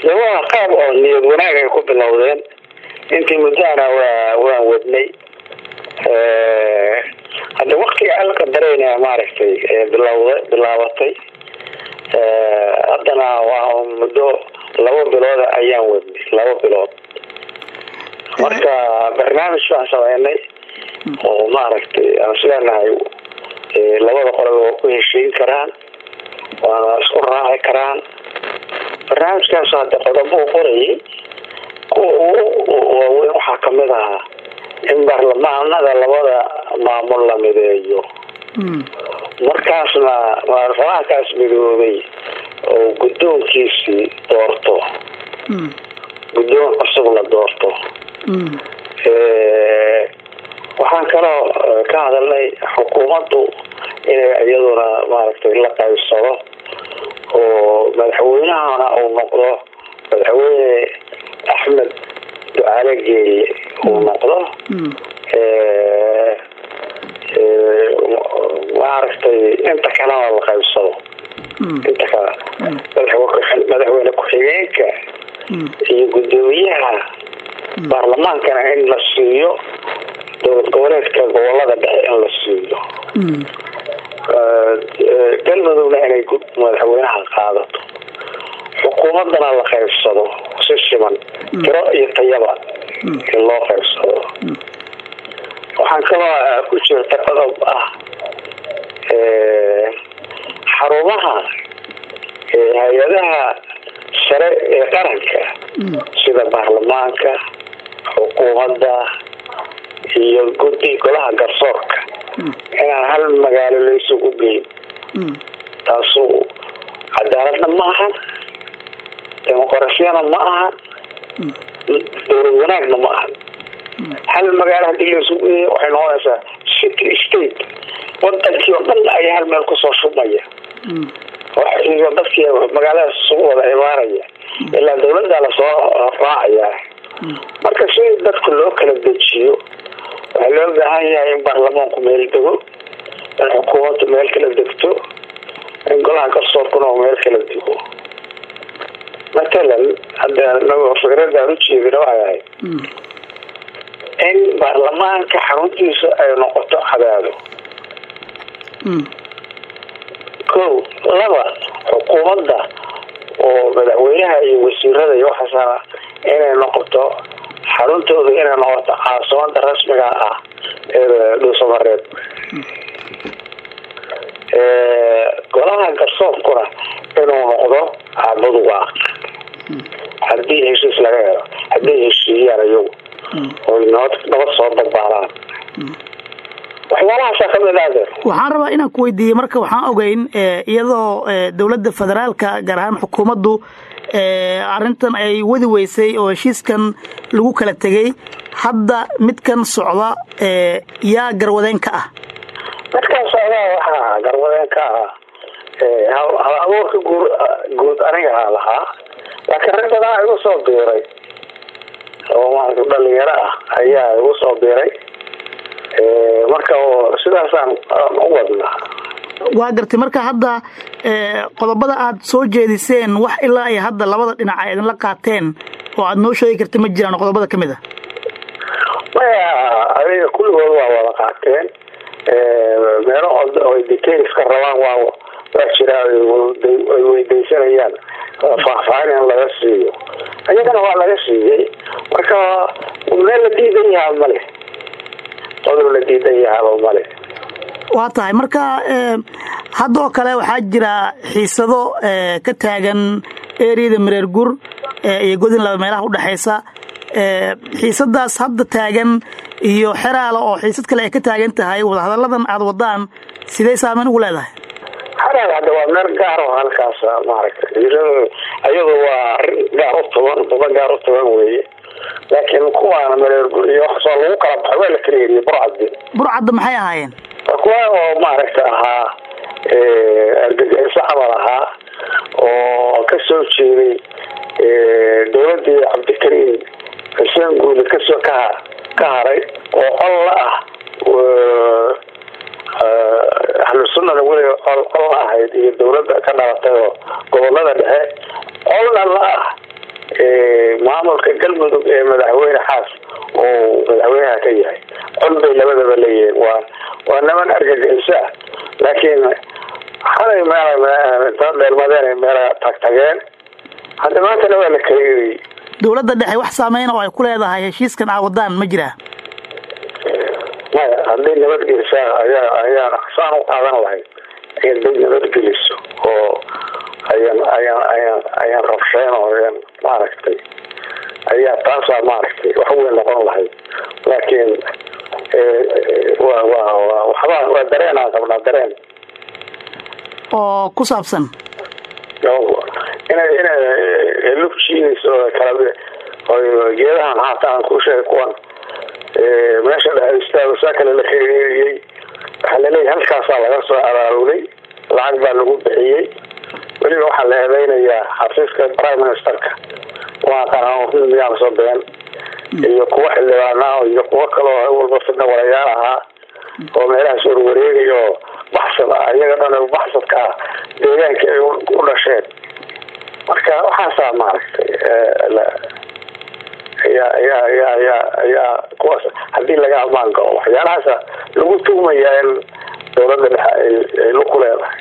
de waa qaab oo niyad wanaag ay ku bilowdeen intii muddahana waa waan wadnay hadda waktiga alka dareyna maaragtay bilawda bilaabatay haddana waa muddo laba bilooda ayaan wadnay laba bilood marka barnaamij baan sameynay oo maaragtay aan isleenahay labada qoloba waa ku heshiin karaan waana isku raaci karaan barnaamijkaas hadda qodobo u qorayay kuwa ugu waaweyn waxaa kamid ahaa in baarlamaanada labada maamul la mideeyo markaasna baarlamaankaas midoobay oo guddoonkiisii doorto guddoon cusub la doorto waxaan kaloo ka hadalnay xukuumaddu inay iyaduna maaragtay la qaybsado oo madaxweynahana uu noqdo madaxweyne axmed ducaale geeye uu noqdo maaragtay inta kalena la qaybsado inta kale madaxweyne ku-xigeenka iyo guddoomiyaha baarlamaankana in la siiyo dowlad goboleedka gobolada dhexe in la siiyo galmudugna inay madaxweynaha qaadato xukuumadana la qaybsado si siman tiro iyo tayaba in loo qaybsado waxaan kaloo ku jirta qodob ah xarumaha hay-adaha sare ee qaranka sida baarlamaanka xukuumadda iyo guddi golaha garsoorka inaan hal magaalo laysugu geyn taasu cadaaladna ma ahan dimuqrasiyana ma ahan dowlad wanaagna ma ahan hal magaalo hadii laysugu geeya waxay noqonaysaa city state wadankii oo dhan ayaa hal meel kusoo shubmaya iyo dadkii magaaladaas isugu wada imaanaya ilaa dawladda lasoo raacaya marka si dadka loo kala dejiyo waxaa loo baahan yahay in baarlamaanku meel dego in xukuumaddu meel kala degto in golaha garsoorkuna uu meel kala dego matalan hadda anago fikradda aan ujeedina waxay ahayd in baarlamaanka xaruntiisa ay noqoto cadaado ko laba xukuumadda oo madaxweynaha iyo wasiirada iyo waxaasana inay noqoto xaruntooda inay noqoto caasimada rasmiga ah ee dhuusamareed golaha garsoorkuna inuu noqdo caabudwaaq hadii heshiis laga helo hadday heshiiyaan iyagu oy nabad nabad soo dabaalaan waxyaalahaasa kamid ah waxaan rabaa inaan ku weydiiyey marka waxaan ogeyn iyadoo dowladda federaalka gaar ahaan xukuumaddu arrintan ay wadi weysay oo heshiiskan lagu kala tegey hadda midkan socda yaa garwadeen ka ah midkan socda waxaa garwadeen ka ah hal abuurka guur guud anigaa lahaa laakiin rag badan igu soo biiray oo maarata dhalinyaro ah ayaa igu soo biiray marka sidaasaan u wadnaa waa gartay marka hadda qodobada aad soo jeediseen wax ilaa ay hadda labada dhinac ay idinla qaateen oo aad noo sheegi karta ma jiraan qodobada kamid a maya adiga kulligood waa wada qaateen meelo ay detailska rabaan waa waa jiraa ay weydaysanayaan faahfaahin in laga siiyo iyagana waa laga siiyey marka meel la diidan yahaa male qodob la diidan yahaaba male waa tahay marka hadda oo kale waxaa jira xiisado ka taagan eriyada mareer gur iyo godin laba meelaha udhexaysa xiisadaas hadda taagan iyo xeraala oo xiisad kale ay ka taagan tahay wadahadalladan aada wadaan sidee saameyn ugu leedahay xeraal hadda waa meel gaar oo halkaas maaragtay iyadu waa arrin gaar u tuban buba gaar u tuban weeye laakiin kuwaana mareer gur iyo waxasoo lagu kala baxay waa la kala yeriyey burcaddi burcadda maxay ahaayeen kuwa oo maaragta ahaa argagixiso camal ahaa oo ka soo jeeday dowladii cabdikariim xuseen guule kasoo ka ka haray oo col la ah ahlu sunnada weliga col col la ahayd iyo dowladda ka dhalatay oo gobolada dhexe colna la ah maamulka galmudug ee madaxweyne xaas oo madaxweynaha ka yahay cod bay labadaba leeyihiin waa waa niman argagixiso ah laakiin xalay meel inta dheelmadeen ay meela tagtageen hadda maantana waa la kaleeyay dowladda dhexe wax saameyn oo ay ku leedahay heshiiskan aa wadaan ma jiraa maya hadday nabadgelisaa ayaa ayaa saan u qaadan lahayd hadday nabadgeliso oo ayaan ayaan ayaan ayaan rabsheen oo ayaan maaragtay ayaa taasaa maaragtay wax weyn noqon lahayd laakiin wa wa wa waxba waa dareen aan qabnaa dareen oo ku saabsan inay inay lugjiinayso kala geedahan haata aan ku sheegay kuwan meesha dhexe istaago saa kale la kaeeriyey waxaa laleeyahay halkaasaa laga soo abaarulay lacag baa lagu bixiyey weliba waxaa la eedeynayaa xafiiska prime ministerka waa qanaan miyaan soo been iyo kuwa xildhibaanaa iyo kuwo kaloo walba fidna warayaal ahaa oo meelahaas warwareegay oo baxsad ah iyaga dhan baxsadka ah deegaankii ay u dhasheen marka waxaasaa maaragtay ayaa ayaa ayaa ayaa ayaa kuwaas haddii laga amaan galo waxyaalahaasa lagu tuhmayaa in dowladda dhexe ay luku leedahay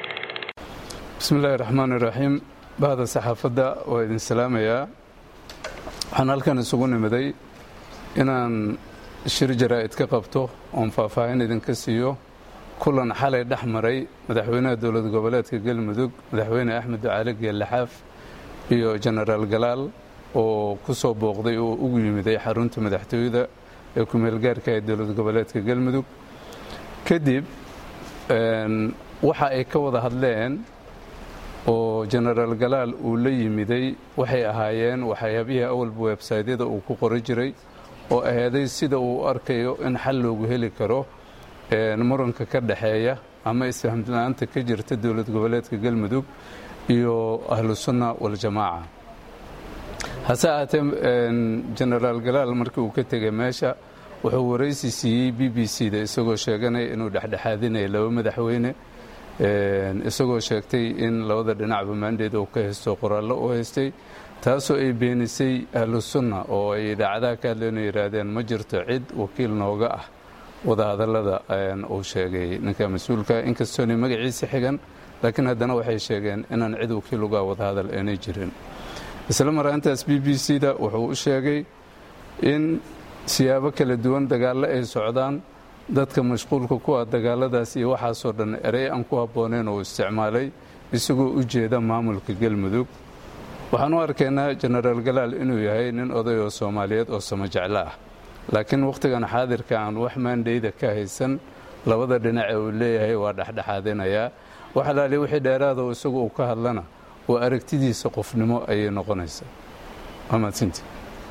bismi illaahi raxmaan iraxiim bahda saxaafadda waa idin salaamayaa waxaan halkan isugu nimiday inaan shir jaraa'id ka qabto oon faahfaahin idinka siiyo kulan xalay dhex maray madaxweynaha dowlad goboleedka galmudug madaxweyne axmed ducaali geellaxaaf iyo jenaraal galaal oo ku soo booqday oo ugu yimiday xarunta madaxtooyada ee ku-meelgaarka ee dowlad goboleedka galmudug kadib waxa ay ka wada hadleen oo jenaraal galaal uu la yimiday waxay ahaayeen waxyaabihii awalba websaydyada uu ku qori jiray oo aheeday sida uu arkayo in xal loogu heli karo muranka ka dhexeeya ama isfahamla-aanta ka jirta dowlad goboleedka galmudug iyo ahlu sunna waljamaaca hase ahaatee jenaraal galaal markii uu ka tegay meesha wuxuu waraysi siiyey b b c da isagoo sheeganaya inuu dhexdhexaadinaya laba madaxweyne isagoo sheegtay in labada dhinacba maandheed uu ka haysto qoraallo u haystay taasoo ay beenisay ahlu sunna oo ay idaacadaha ka hadleen oo yidhaahdeen ma jirto cid wakiil nooga ah wadahadallada uu sheegay ninka mas-uulka inkastoonay magaciisa xigan laakiin haddana waxay sheegeen inaan cid wakiil uga wadahadal aanay jirin isla maraantaas b b c da wuxuu u sheegay in siyaabo kala duwan dagaallo ay socdaan dadka mashquulka ku ah dagaaladaas iyo waxaasoo dhan erey aan ku habbooneyn uu isticmaalay isagoo u jeeda maamulka galmudug waxaan u arkaynaa jenaraal galaal inuu yahay nin oday oo soomaaliyeed oo samo jeclo ah laakiin wakhtigan xaadirka aan wax maandhayda ka haysan labada dhinace uu leeyahay waa dhexdhexaadinayaa wax alaali wixii dheeraada isagu uu ka hadlana waa aragtidiisa qofnimo ayay noqonaysaa waamaadsinti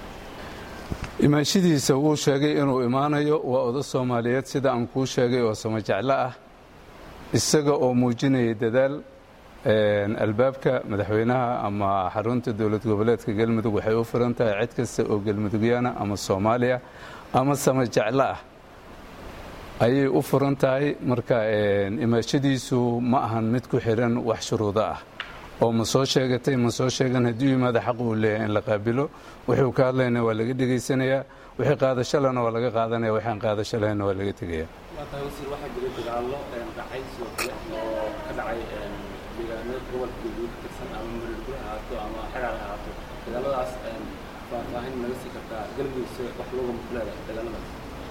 imaanshadiisa wuu sheegay inuu imaanayo waa oda soomaaliyeed sida aan kuu sheegay oo samo jeclo ah isaga oo muujinaya dadaal albaabka madaxweynaha ama xarunta dowlad goboleedka galmudug waxay u furan tahay cid kasta oo galmudugyaana ama soomaaliya ama samo jeclo ah ayay u furan tahay marka imaashadiisu ma ahan mid ku xiran wax shuruudo ah oo ma soo sheegatay ma soo sheegan haddii yimaada xaq uu leeyahay in la qaabilo wuxuu ka hadlayna waa laga dhegaysanayaa wixii qaadashalana waa laga qaadanaya waxaan qaadasho lahayna waa laga tegaya waxaa jira dagaallo dhacay sidoo kale oo ka dhacay deegaano gobolka galguud ka tirsan ama marirguri ha ahaato ama xagaar ha ahaato dagaaladaas faahfaahin naga sii kartaa galmudug se wax looga mufleeda dagaaladaas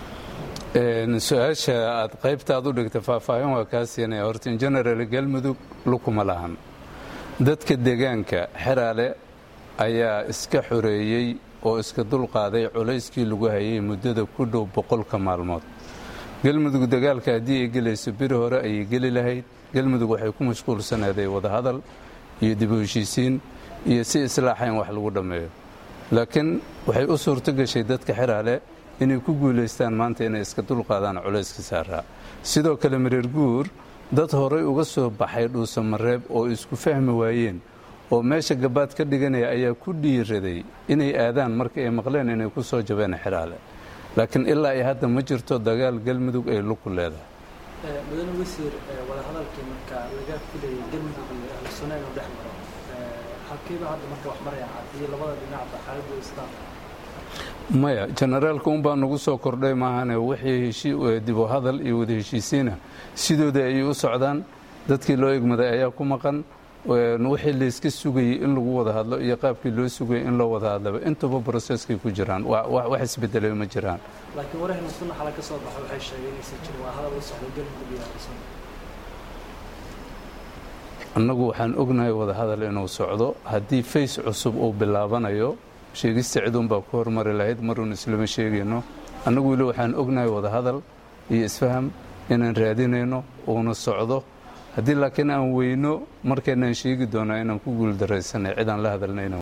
su-aasha aad qaybta aad u dhigta faahfaahin waa kaa siinaya horta in general galmudug lukuma lahan dadka deegaanka xeraale ayaa iska xoreeyey oo iska dulqaaday culayskii lagu hayay muddada ku dhow boqolka maalmood galmudug dagaalka haddii ay gelayso biri hore ayay geli lahayd galmudug waxay ku mashquulsanaaday wadahadal iyo dib u heshiisiin iyo si islaaxa in wax lagu dhammeeyo laakiin waxay u suurto gashay dadka xeraale inay ku guulaystaan maanta inay iska dulqaadaan culayska saaraa sidoo kale mareer guur dad horay uga soo baxay dhuusamareeb oo isku fahmi waayeen oo meesha gabaad ka dhiganaya ayaa ku dhiiraday inay aadaan marka ay maqleen inay ku soo jabeen xeraale laakiin ilaa ay hadda ma jirto dagaal galmudug ay luku leedahay mudane wasiir wadahadalkii marka laga filayay galmudug iyo ahlusuna inuu dhex maro halkeeba hadda marka wax maraya haddii labada dhinacba xaaladdu istaan maya generaalka unbaa nagu soo kordhay maahane wixii dib u hadal iyo wada heshiisiina sidooda ayay u socdaan dadkii loo egmaday ayaa ku maqan wixii layska sugayey in lagu wada hadlo iyo qaabkii loo sugayay in loo wada hadlaba intuba broseskay ku jiraan wax isbedelay ma jiraan laakiin warahna sunna xala ka soo baxa waxay sheegeen inaysan jirin waa hadal u socdo galmudug iyo harsan annagu waxaan ognahay wada hadal inuu socdo haddii fays cusub uu bilaabanayo sheegista ciduunbaa ku hormari lahayd maruun islama sheegayno annagu weli waxaan ognahay wada hadal iyo isfaham inaan raadinayno uuna socdo haddii laakiin aan weyno markaynaan sheegi doonaa inaan ku guuldaraysanay cidaan la hadalnayna